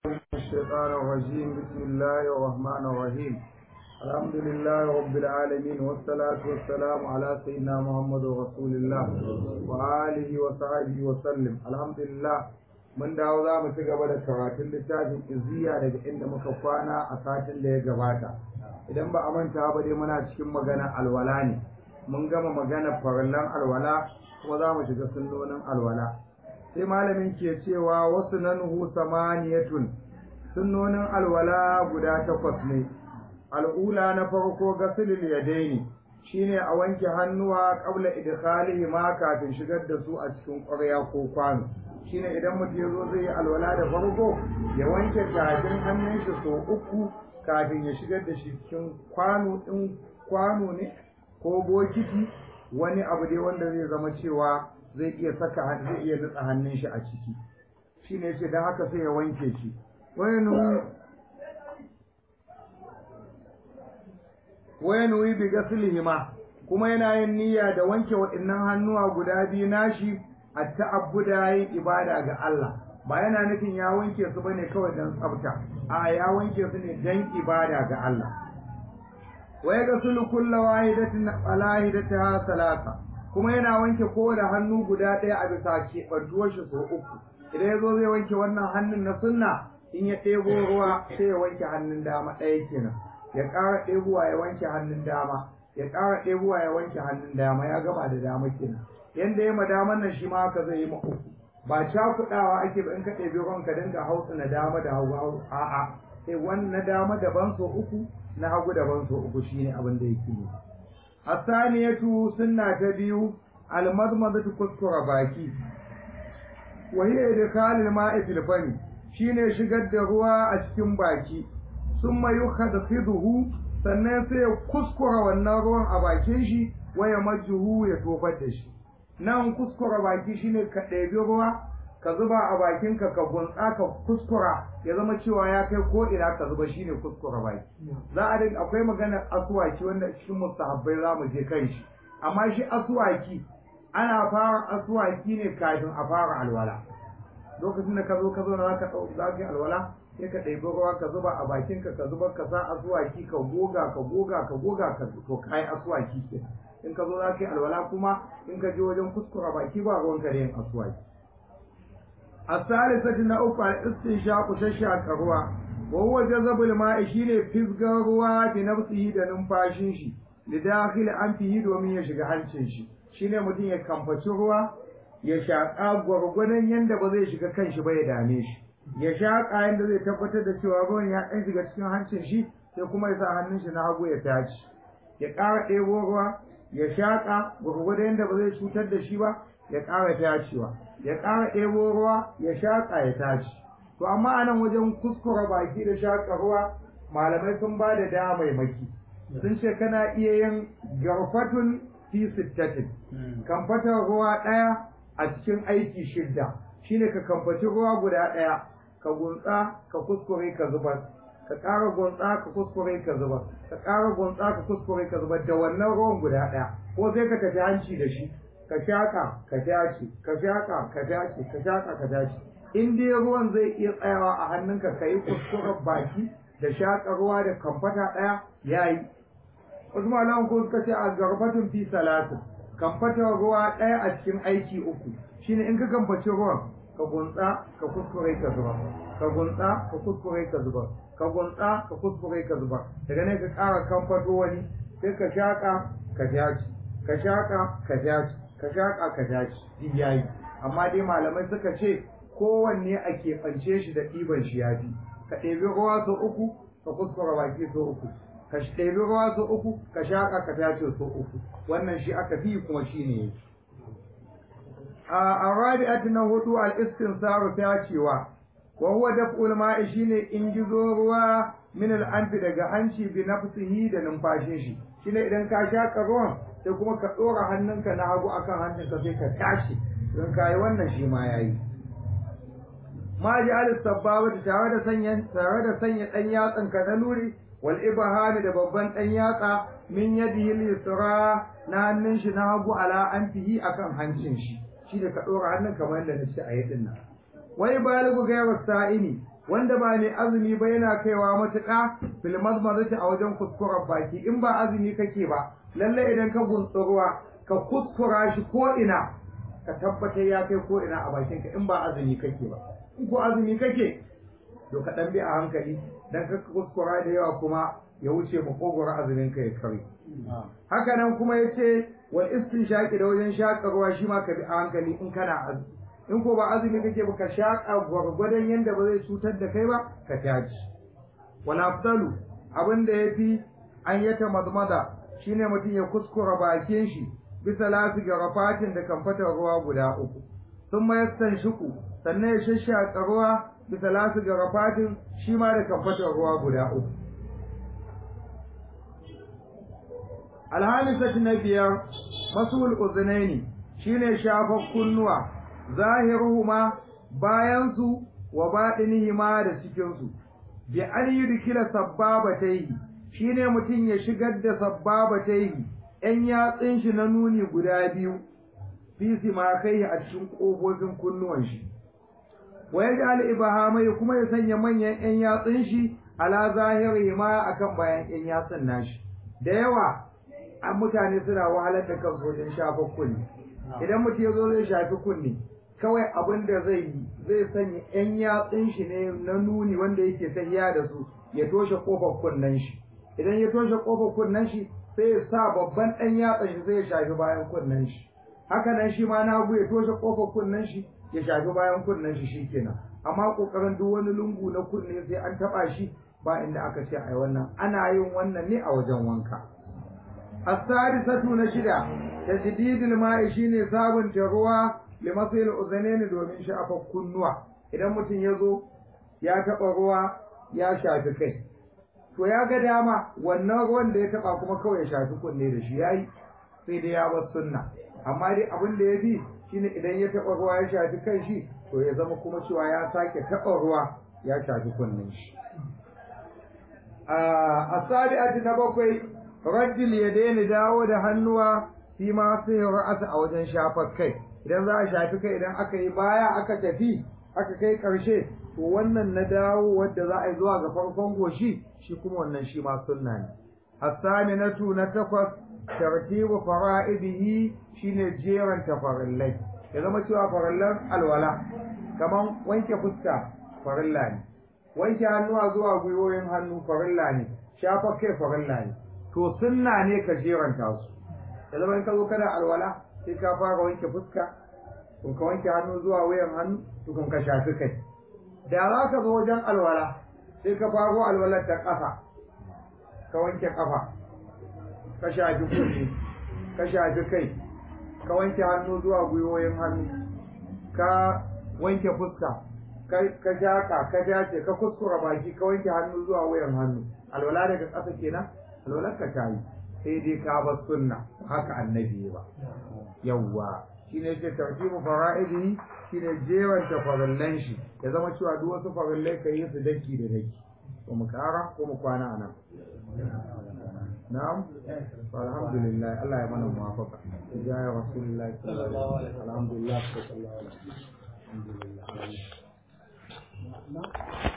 الشيطان الرجيم بسم الله الرحمن الرحيم الحمد لله رب العالمين والصلاة والسلام على سيدنا محمد رسول الله وآله وصحبه وسلم الحمد لله mun dawo za mu ci gaba da karatun littafin iziya daga inda muka kwana a satin da ya gabata idan ba a manta ba dai muna cikin magana alwala ne mun gama magana farallan alwala kuma za mu shiga sunnonin alwala sai malamin ke cewa wasu nan hu samaniyatun sunnonin alwala guda takwas ne al'ula na farko gasilil yadaini shine a wanke hannuwa qabla idkhalihi ma kafin shigar da su a cikin ƙwarya ko kwano shine idan mutum ya zo zai yi alwala da farko ya wanke tafin hannun shi so uku kafin ya shigar da shi cikin kwano din kwano ne ko bokiti wani abu dai wanda zai zama cewa zai iya saka zai iya nutsa hannun shi a ciki shine yace dan haka sai ya wanke shi wani wani bi gaslihima kuma yana yin niyya da wanke waɗannan hannuwa guda biyu nashi a ta'abbuda yin ibada ga Allah ba yana nufin ya wanke su bane kawai dan tsafta a ya wanke su ne dan ibada ga Allah wa yaghsilu kullu wahidatin ala hidatiha salasa kuma yana wanke kowane hannu guda ɗaya a bisa keɓantuwar shi sau uku idan ya zo zai wanke wannan hannun na sunna in ya ɗebo ruwa sai ya wanke hannun dama ɗaya kenan ya ƙara ɗebowa ya wanke hannun dama ya ƙara ɗebowa ya wanke hannun dama ya gama da dama kenan yanda ya madaman nan shi ma haka zai yi ma uku ba cakuɗawa ake ba in ka ɗebi ruwan ka dinga hausa na dama da hagu a'a sai wani na dama daban so uku na hagu daban so uku shine abin da yake ne asaniyatu sunna ta biyu almadmadatu kuskura baki wa hiya idkhalul ma'i fil fami shine shigar da ruwa a cikin baki summa yukhadhiduhu sannan sai ya kuskura wannan ruwan a bakin shi waya majjuhu ya tofar da shi nan kuskura baki shine ka ɗebi ruwa ka zuba a bakinka ka gunsa ka kuskura ya zama cewa ya kai ko ina ka zuba shine kuskura baki za a dinga akwai maganar asuwaki wanda cikin mustahabbai za mu je kan shi amma shi asuwaki ana fara asuwaki ne kafin a fara alwala lokacin da ka zo ka zo na ka za ka yi alwala sai ka ɗebi ruwa ka zuba a bakinka ka zuba ka sa asuwaki ka goga ka goga ka goga ka to kai asuwaki ke in ka zo za ka yi alwala kuma in ka je wajen kuskura baki ba ruwan ka da yin asuwaki الثالثة نأوك الاستنشاق ششاك ruwa وهو جذب الماء shine fisgar ruwa bi nafsihi da numfashin shi li dakhil anfihi domin ya shiga hancin shi shine mutum ya kamfaci ruwa ya shaƙa gwargwadon yanda ba zai shiga kanshi ba ya dame shi ya shaƙa yanda zai tabbatar da cewa ruwan ya ɗan shiga cikin hancin shi sai kuma ya sa hannun shi na hagu ya taci ya ƙara ɗebo ruwa ya shaƙa gwargwadon yanda ba zai cutar da shi ba ya ƙara tacewa ya ƙara ɗebo ruwa ya shaƙa ya tashi to amma a nan wajen kuskura baki da shaƙa ruwa malamai sun ba da damaimaki sun ce kana iya yin garfatun fi sittatin kamfatar ruwa ɗaya a cikin aiki shidda shine ka kamfaci ruwa guda ɗaya ka gunsa ka kuskure ka zubar ka ƙara gunsa ka kuskure ka zubar ka ƙara gunsa ka kuskure ka zubar da wannan ruwan guda ɗaya ko sai ka tafi hanci da shi ka shaƙa ka tace ka shaƙa ka tace ka shaƙa ka tace in dai ruwan zai iya tsayawa a hannunka ka yi kuskuren baki da shaƙa ruwa da kamfata ɗaya ya yi wasu malaman ko suka ce a garbatun fi salatin kamfatar ruwa ɗaya a cikin aiki uku shine in ka kamfaci ruwan ka gunsa ka kuskure ka zuba ka gunsa ka kuskure ka zuba ka gunsa ka kuskure ka zuba daga ne ka ƙara kamfato wani sai ka shaƙa ka tace ka shaƙa ka tace ka shaƙa ka tashi duk yayi amma dai malamai suka ce kowanne a keɓance shi da ɗiban shi ya fi ka ɗebi ruwa sau uku ka kuskura baki sau uku ka ɗebi ruwa sau uku ka shaƙa ka tace sau uku wannan shi aka fi kuma shi ne yake a arabi'at na hudu al-istinsaru tacewa wa huwa daf'ul ma'i shine in gizo ruwa min al-anfi daga hanci bi nafsihi da numfashin shi shine idan ka shaƙa ruwan sai kuma ka ɗora hannunka na hagu akan hannunka sai ka tashi don ka yi wannan shi ma ya yi ma ji alis sabbaba da tare da sanya tare da sanya ɗan yatsan ka na luri wal ibhani da babban ɗan yatsa min yadihi lisra na hannun shi na hagu ala anfihi akan hancin shi shi da ka ɗora hannun kamar yadda nace a yi din nan wai baligu ga yawa sa'ini wanda ba ne azumi ba yana kaiwa matuƙa fil mazmazati a wajen kuskuren baki in ba azumi kake ba lalle idan ka ruwa ka kuskura shi ko ina ka tabbatar ya kai ko ina a bakinka in ba azumi kake ba in ko azumi kake to ka dan bi a hankali dan ka kuskura da yawa kuma ya wuce makogwar azumin ka ya kare haka nan kuma yace wal istinshaqi da wajen shaƙa ruwa shi ma ka bi a hankali in kana azumi in ko ba azumi kake ba ka shaƙa gwargwadon yanda ba zai cutar da kai ba ka taci wal afdalu abin da yafi an yata mazmada shine mutum ya kuskura bakin shi bisa lafi ga rafatin da kamfatar ruwa guda uku sun mayastan shiku sannan ya shashshaƙa ruwa bisa lafi ga rafatin shi ma da kamfatar ruwa guda uku alhamisat na biyar masul uzunaini shine shafar kunnuwa zahiruhuma bayansu wa baɗinihima da cikinsu bi an yudkila sabbabatayhi shine mutum ya shigar da sabbabatayhi ‘yan yatsun shi na nuni guda biyu, fi ma kai a cikin ƙofofin kunnuwan shi. Wa ya ji ibahamai kuma ya sanya manyan ‘yan yatsun shi ala zahiri ma akan bayan ‘yan yatsun nashi. Da yawa, an mutane suna wahalar da kansu wajen shafa kunni. Idan mutum ya zo zai shafi kunni, kawai abin da zai yi zai sanya ‘yan yatsun shi ne na nuni wanda yake tahiya da su ya toshe ƙofar kunnen shi. Idan ya toshe ƙofar kunnen shi, sai ya sa babban ɗan yatsan shi sai ya shafi bayan kunnen shi haka nan shi ma na ya toshe ƙofar kunnen shi ya shafi bayan kunnen shi shikenan amma ƙoƙarin duk wani lungu na kunne sai an taɓa shi ba inda aka ce ai wannan ana yin wannan ne a wajen wanka as-sadisatu na shida tajdidul ma'i shine sabunta ruwa limasil uzainaini domin shafa kunnuwa idan mutum ya zo ya taɓa ruwa ya shafi kai to ya ga dama wannan ruwan da ya taba kuma kawai ya shafi kunne da shi yayi sai dai ya bar sunna amma dai abin da ya fi shine idan ya taba ruwa ya shafi kan shi to ya zama kuma cewa ya sake taba ruwa ya shafi kunnen shi a asabi'ati na bakwai rajul ya daina dawo da hannuwa fi ma sai ra'asa a wajen shafar kai idan za a shafi kai idan aka yi baya aka tafi aka kai karshe to wannan na dawo wadda za a yi zuwa ga farkon goshi shi kuma wannan shi ma sunna ne as-saminatu na takwas tartibu fara'idihi shine jeran tafarillai ya zama cewa farillan alwala kaman wanke fuska farilla ne wanke hannuwa zuwa gwiwoyin hannu farilla ne shafa kai farilla ne to sunna ne ka jeranta su ya zama in ka zo kana alwala sai ka fara wanke fuska kun ka wanke hannu zuwa wuyan hannu tukun ka shafi kai da za ka zo wajen alwala sai ka faro alwalar da ƙasa ka wanke ƙafa ka shafi kunne ka shafi kai ka wanke hannu zuwa gwiwoyin hannu ka wanke fuska ka shaƙa ka dace ka kuskura baki ka wanke hannu zuwa wuyan hannu alwala daga ƙasa kenan alwalar ka ta yi sai dai ka bar sunna haka annabi ba yawwa shine yake tartibu fara'idihi shine jewanta farallan shi ya zama cewa duk wasu farallai ka yi su daki da daki ko mu kara ko mu kwana anan na'am alhamdulillah Allah ya mana muwafaqa ya rasulullahi sallallahu alaihi wasallam alhamdulillah sallallahu alaihi wasallam alhamdulillah